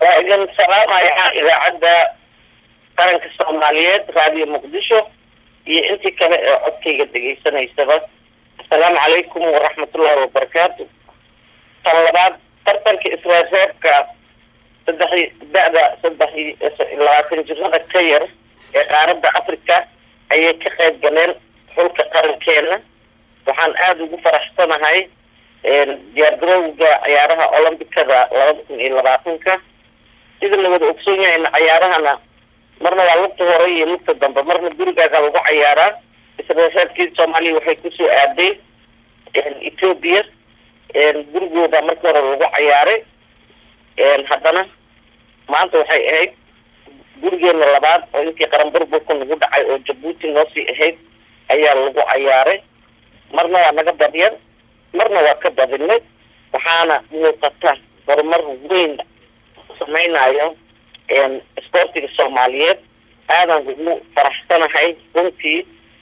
waa idin salaamaya idaacadda qaranka soomaaliyeed raadiyo muqdisho iyo intii kale ee codkayga dhegaysanaysaba assalaamu calaykum waraxmatullaahi wabarakaatu tan labaad tartanka israaseebka saddex da-da saddex labaatan jirada ka yar ee qaaradda africa ayay ka qayb galeen xulka qarankeena waxaan aada ugu faraxsanahay diyaargarowga ciyaaraha olombicada labada kun iyo labaatanka sida la wada ogsoon yahayna cayaarahana marna waa lugta hore iyo lugta dambe marna gurigaaga lagu cayaaraa israaseebkii soomaaliya waxay kusoo aaday ethoobia gurigooda markii hore lagu cayaaray haddana maanta waxay ahayd gurigeena labaad oo intii qaran burburka nagu dhacay oo jabuuti noosii ahayd ayaa lagu cayaaray marna waa naga badyan marna waa ka badinay waxaana muuqata horumar weyn sameynayo sportiga soomaaliyeed aadan ugu faraxsanahay runtii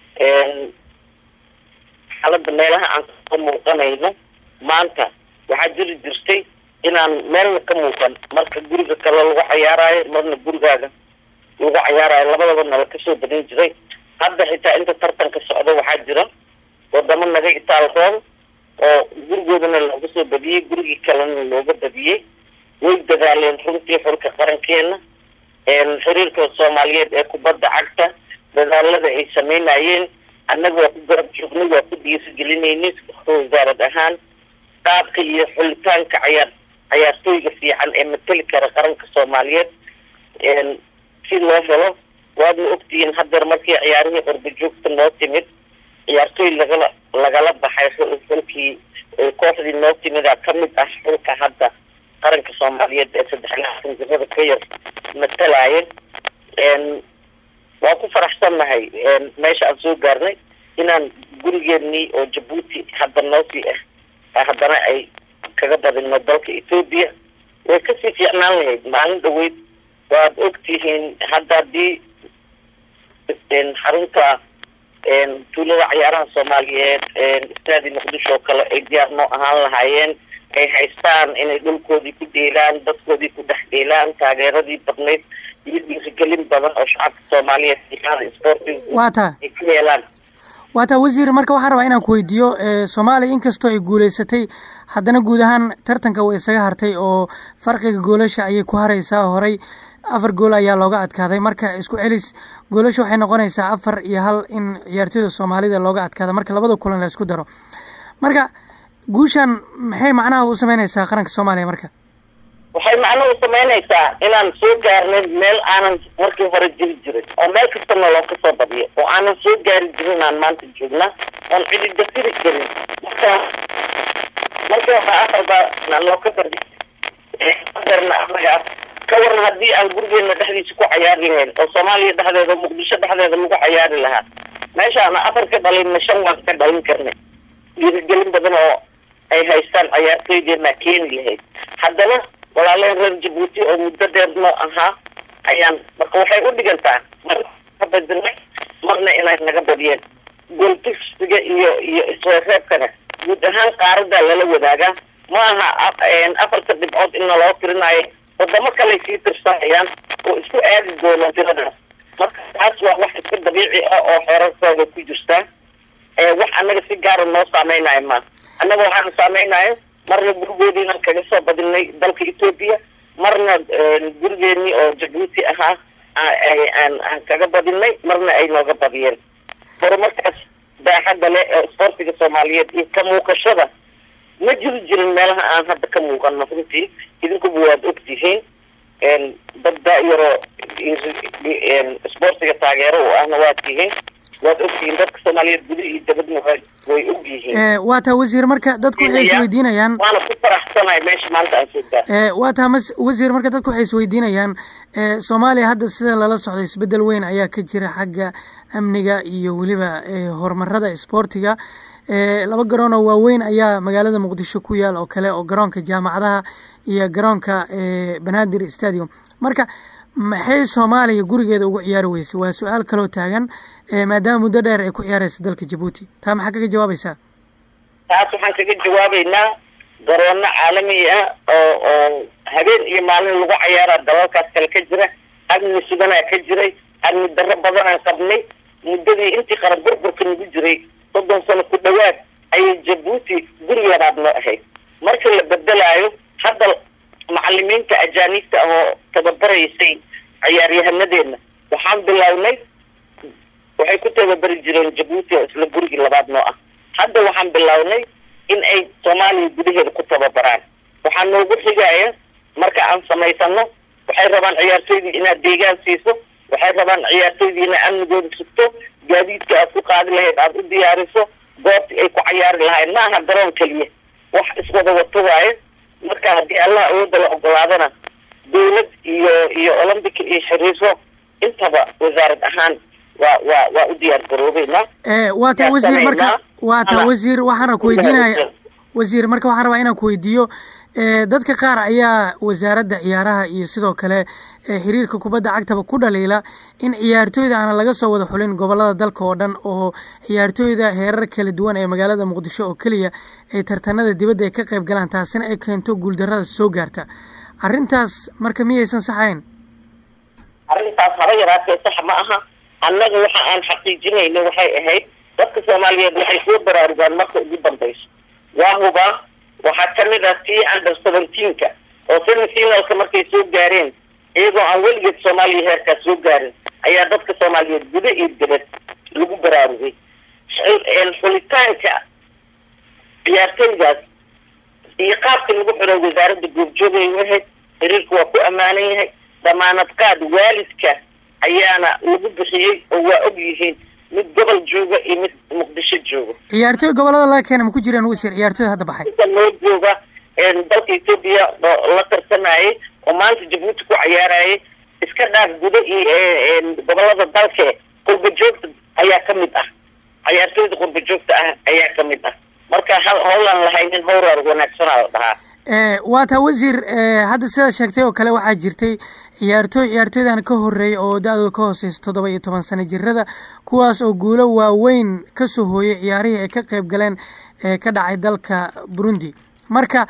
xaalada meelaha aan ka muuqanayno maanta waxaa jiri jirtay inaan meelna ka muuqan marka guriga kale lagu cayaarayo marna gurigaaga lagu cayaarayo labadaba nala kasoo badin jiray hadda xitaa inta tartanka socda waxaa jira wadamo naga itaalroon oo gurigoodana looga soo badiyey gurigii kalena looga badiyey way dadaaleen runtii xulka qarankeena xiriirka soomaaliyeed ee kubadda cagta dadaalada ay sameynayeen annaga waa ku garab joognay waa ku dhiirigelinayna wasaarad ahaan qaabka iyo xulitaanka cayaar cayaartooyga fiican ee mateli kara qaranka soomaaliyeed si loo helo waadna ogtihiin hadeer markii ciyaarihii qorbajoogta noo timid ciyaartooy lagala lagala baxay xulkii kooxdii noo timida kamid ah xulka hadda qaranka soomaaliyeed ee saddex laatan jirada ka yar matalaya waa ku faraxsannahay meesha aan soo gaarnay inaan gurigeenii oo jabuuti hadda noosii ah haddana ay kaga badino dalka ethoobia way kasii fiicnaan lahayd maalin dhaweyd waad ogtihiin hadda haddii xarunta tuulada cayaaraha soomaaliyeed istaadi muqdisho oo kale ay diyaar noo ahaan lahaayeen ay haystaan inay dhulkoodii ku dheelaan dadkoodii ku dhex dheelaan taageeradii badnayd iyo dhiirigelin badan oo shacabka soomaaliyeed iada sporting wata ay ku heelaan waa taa wasiir marka waxaan rabaa inaan ku weydiiyo soomaaliya inkastoo ay guuleysatay haddana guud ahaan tartanka way isaga hartay oo farqiga goolasha ayay ku hareysaa horey afar gool ayaa looga adkaaday marka isku celis goolasha waxay noqonaysaa afar iyo hal in ciyaartooyda soomaalida looga adkaada marka labada kulan la isku daro marka guushan maxay macnaha u sameyneysaa qaranka soomaaliya marka waxay macno u sameynaysaa inaan soo gaarnay meel aanan markii hore jiri jirin oo meel kastana loo kasoo badiyo oo aanan soo gaari jirin aan maanta joogna oon cidi dafiri karin marka markii hore afarba loo ka badi adeerna anaga ka warna haddii aan gurigeena dhexdiisa ku cayaari lahayn oo soomaaliya dhexdeeda muqdisho dhexdeeda lagu cayaari lahaa meeshaana afar ka dhalinna shan waan ka dhalin karnay dhiirigelin badan oo ay haystaan cayaartooydeena keeni lahayd haddana walaaleen reer jabuuti oo muddo dheer noo ahaa ayaan marka waxay u dhigantaa marna ka badinay marna inay naga badiyeen gooltigsiga iyo iyo isreereebkana guud ahaan qaaradaa lala wadaagaa ma aha afarta dhibcood in naloo tirinaayo wadamo kaley sii tirsanayaan oo isku aadi doonaan tiradaas marka taas waa wax iska dabiici ah oo xeerarkooda ku jirtaa wax annaga si gaara noo saameynayo ma annaga waxaana saameynayo marna gurigoodiinaan kaga soo badinay dalka ethoobia marna gurigeenii oo jabuuti ahaa aan aan kaga badinay marna ay nooga badiyeen horumarkaas baaxadda leh ee sportiga soomaaliyeed iyo ka muuqashada ma jiri jirin meelaha aan hadda ka muuqano runtii idinkuba waad ogtihiin dad daayaroo sportiga taageero u ahna waad tihiin waad ogtihiin dadka soomaaliyeed guda iyo dabadna way og yihiin waa taa wasiir marka dadku waxay isweydiinayaan waana ku faraxsanahay meesha maanta aan soo gaar waa taa mas wasiir marka dadku waxay isweydiinayaan soomaaliya hadda sida lala socdo isbedel weyn ayaa ka jira xagga amniga iyo weliba horumarada isboortiga laba garoon oo waaweyn ayaa magaalada muqdisho ku yaal oo kale oo garoonka jaamacadaha iyo garoonka banaadir stadium marka maxay soomaaliya gurigeeda ugu ciyaari weysay waa su-aal kaloo taagan maadaama muddo dheer ay ku ciyaareysa dalka jabuuti taa maxaa kaga jawaabaysaa taas waxaan kaga jawaabeynaa garoono caalami ah oo oo habeen iyo maalin lagu cayaaraa dalalkaas kale ka jira amni suganaa ka jiray amni darro badanaan qabnay muddadii intii qaran burburka nagu jiray soddon sano ku dhawaad ayay jabuuti guri labaad noo ahayd marka la bedelaayo hadda macalimiinta ajaaniibta ah oo tababaraysay ciyaaryahanadeena waxaan bilownay waxay ku tababari jireen jabuuti oo isla gurigii labaad noo ah hadda waxaan bilownay in ay soomaaliya gudaheeda ku tababaraan waxaa noogu xigaya marka aan samaysano waxay rabaan ciyaartoydii inaad deegaan siiso waxay rabaan ciyaartoydii inaad amnigooda sugto gaadiidka aad ku qaadi lahayd aada u diyaariso goobtii ay ku cayaari lahayd ma aha garoon keliya wax iswada wato waaye marka haddii allah awoodda la ogolaadana dawlad iyo iyo olombica iyo xiriiso intaba wasaarad ahaan waa waa waa u diyaar garoobeynaa waa ta wasiir marka waa ta wasiir waxaana ku weydiinaya wasiir marka waxaan rabaa inaan ku weydiiyo dadka qaar ayaa wasaaradda ciyaaraha iyo sidoo kale xiriirka kubadda cagtaba ku dhaliila in ciyaartooyda aana laga soo wada xulin gobolada dalka oo dhan oo ciyaartooyda heerar kala duwan ee magaalada muqdisho oo keliya ay tartanada dibadda ay ka qayb galaan taasina ay keento guuldarrada soo gaarta arrintaas marka miyaysan saxayn arrintaas haba yaraatee sax ma aha annaga waxa aan xaqiijinayna waxay ahayd dadka soomaaliyeed waxay soo baraarugaan marka ugu dambayso waa hubaa waxaa kamid ah tii under seventeenka oo semifinalka markay soo gaareen iyagoo aan weligeed soomaaliya heerkaas soo gaarin ayaa dadka soomaaliyeed guda iyo dibad lagu baraarugay xulitaanka ciyaartooydaas iyo qaabka lagu xiro wasaaradda goobjoogay u ahayd xiriirka waa ku ammaanan yahay damaanad qaad waalidka ayaana lagu bixiyey oo waa og yihiin mid gobol jooga iyo mid muqdisho jooga ciyaartooy gobolada laga keena ma ku jiraan wasiir ciyaartooy hadda baxay inta loo jooga dalka etoobiya oo la tartamayay oo maanta jabuuti ku cayaarayay iska dhaaf guda iyo gobolada dalke qurba joogta ayaa kamid ah ciyaartooyda qurba joogta ah ayaa kamid ah marka howlaan lahaynin howraar wanaagsanaa la dhahaa waa taa wasiir hadda sidaad sheegtay oo kale waxaa jirtay ciyaartooy ciyaartooydan ka horeeya oo da-dooda ka hooseysa toddoba iyo toban sano jirada kuwaas oo guulo waaweyn kasoo hooyay ciyaarihii ay ka qayb galeen ee ka dhacay dalka burundi marka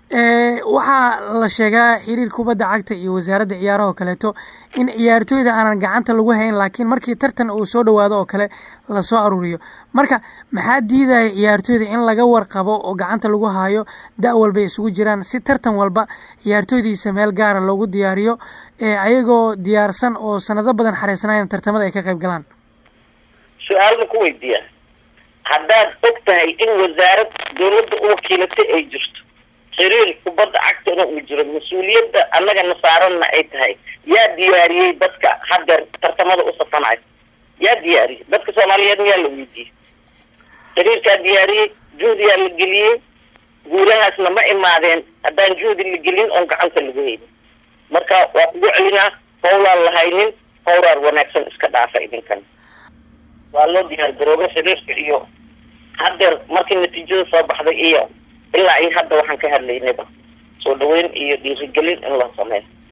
waxaa la sheegaa xiriir kubadda cagta iyo wasaaradda ciyaaraha oo kaleeto in ciyaartooyda aanan gacanta lagu hayn laakiin markii tartan uu soo dhawaado oo kale lasoo aruuriyo marka maxaa diidaya ciyaartooyda in laga warqabo oo gacanta lagu hayo da- walba isugu jiraan si tartan walba ciyaartooydiisa meel gaara loogu diyaariyo ayagoo diyaarsan oo sanado badan xareysanayan tartamada ay ka qayb galaan su-aal ma ku weydiiya haddaad og tahay in wasaarad dawladda u wakiilatay ay jirto xiriir kubadda cagtana uu jiro mas-uuliyadda annagana saaranna ay tahay yaa diyaariyey dadka haddeer tartamada u safanayo yaa diyaariyey dadka soomaaliyeed miyaa la weydiiyey xiriirkaa diyaariyey juhdiyaa la geliyey guulahaasna ma imaadeen haddaan juhdi la gelin oon gacanta lagu haynin marka waa kugu celinaa howlaan lahaynin howraar wanaagsan iska dhaafa idinkan waa loo diyaar garoobay xiriirka iyo haddeer markii natiijada soo baxday iyo ilaa iyo hadda waxaan ka hadlaynayba soo dhaweyn iyo dhiirigelin in loo sameeyo